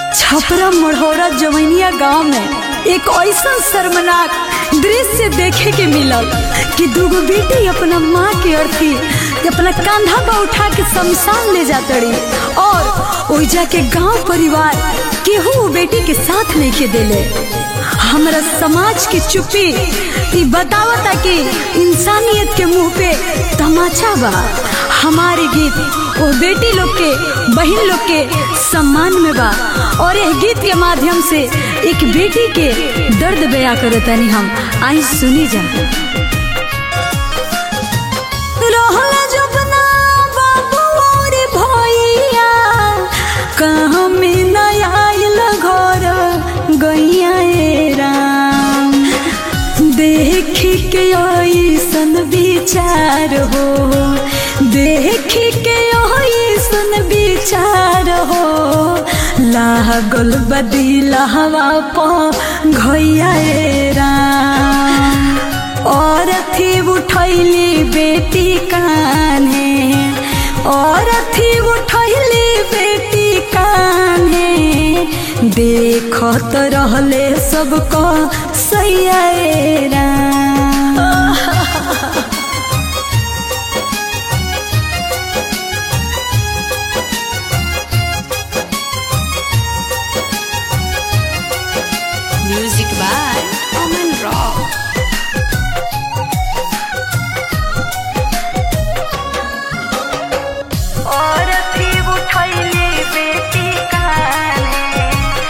छपरा मढ़ौरा जवैनिया गांव में एक ऐसा शर्मनाक दृश्य देखे के मिलल कि दूगो बेटी अपना माँ के अर्थी अपना कंधा पर उठा के शमशान ले जातड़ी और ओइजा के गांव परिवार केहू उ बेटी के साथ नहीं के देले हमरा समाज की चुप्पी ई बतावता कि इंसानियत के मुंह पे तमाचा बा हमारे गीत वो बेटी लोग के बहन लोग के सम्मान में बा और यह गीत के माध्यम से एक बेटी के दर्द बया करतानी हम आई सुनी जा रहला जबना बाबू और भैया कहाँ में न आइल घर गैया ए राम देख के ऐसन विचार हो देख के ऐसन विचार हो लागल बदिला हवा प घैया ए राम और थी उठैली बेटी कान्हे और थी उठैली बेटी कान्हे देखत रहले सबको सैया ए Ram Music by Omen Rock. और थी उठैली बेटी कान्हे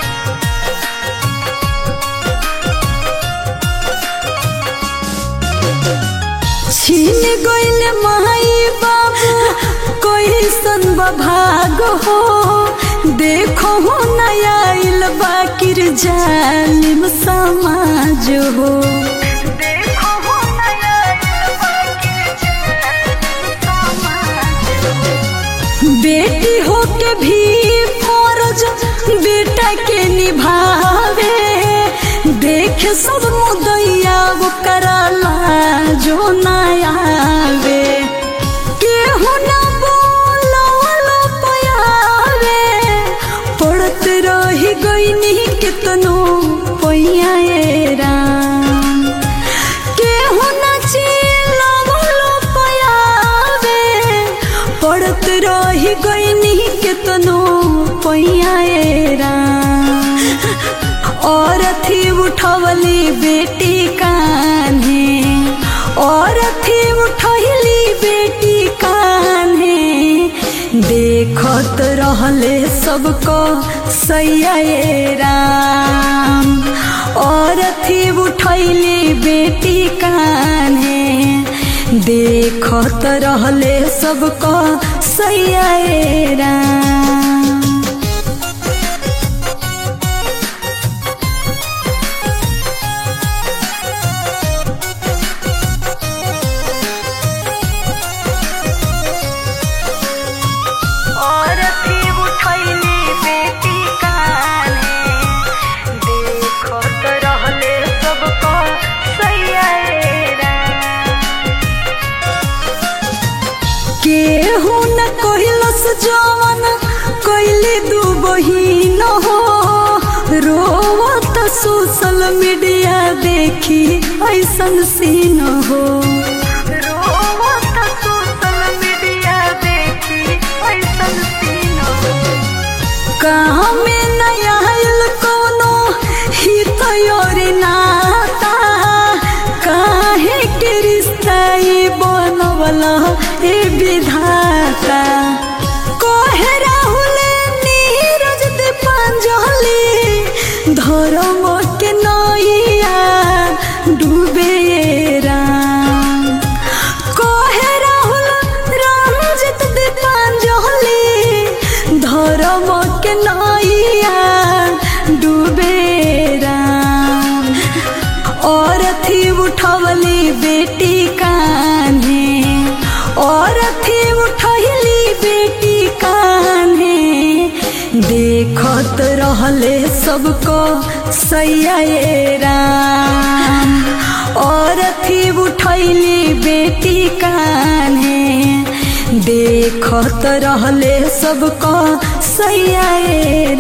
छीन गइल माई बाबू कोई सन भाग हो देखो हो नया आइल बाकिर जालिम समाज हो देखो हो नया आइल बाकिर जालिम समाज हो। बेटी हो के भी फौरज बेटा के निभावे देख सब मुदैया वो कराला जो ना आवे केहू ना बोलो पयावे पड़त रही गईनी कितनो पैया ए राम केहू ना चिल्लावलो पयावे पड़त रही गईनी कितनो पैया ए राम और थी उठवली बेटी कान्हे और थी उठवली बेटी कान्हे देखत रहले सबको सैया ए राम और थी उठैली बेटी कान्हे देखत रहले सबको सैया ए राम और थी उठैली बेटी कान्हे देखत रहले सबको सैया ए राम। केहू न कहिलस जवन कैली दू बहिन हो रोवत सोशल मीडिया देखी ऐसन सीन हो रोवत सोशल मीडिया देखी ऐसन सीन हो कहाँ में नया आइल कोनो हित और नाता काहे के रिश्ता ई बनवला ए विधाता कोहे राहुल नीरज दीपांजलि धर्म के नैया डूबे ए राम कोहे राहुल रंजित दीपांजलि धर्म के नैया डूबे राम और थी उठवली बेटी कान्हे और थी उठैली बेटी कान्हे देखत रहले सबको सैया ए राम और थी उठैली बेटी कान्हे देखत रहले सबको सैया ए